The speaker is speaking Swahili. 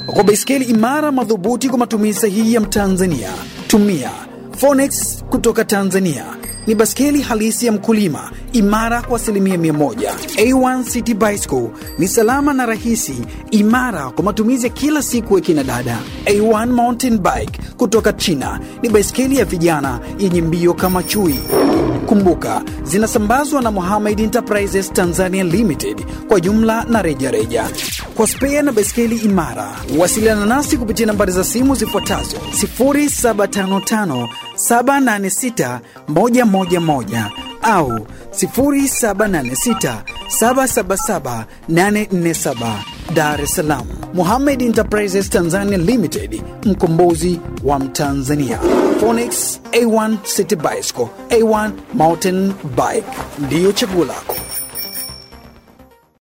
kwa baiskeli imara madhubuti kwa matumizi sahihi ya Mtanzania. Tumia Phoenix kutoka Tanzania ni baskeli halisi ya mkulima, imara kwa asilimia mia moja. A1 City Bicycle ni salama na rahisi, imara kwa matumizi ya kila siku ya kina dada. A1 Mountain Bike kutoka China ni baiskeli ya vijana yenye mbio kama chui. Kumbuka, zinasambazwa na Mohamed Enterprises Tanzania Limited kwa jumla na rejareja reja. Kwa spea na baiskeli imara, wasiliana nasi kupitia nambari za simu zifuatazo 0755 786 111 au 0786 777 847 Dar es Salaam. Mohamed Enterprises Tanzania Limited, mkombozi wa Mtanzania. Phoenix A1 City Bicycle, A1 Mountain Bike ndiyo chaguo lako.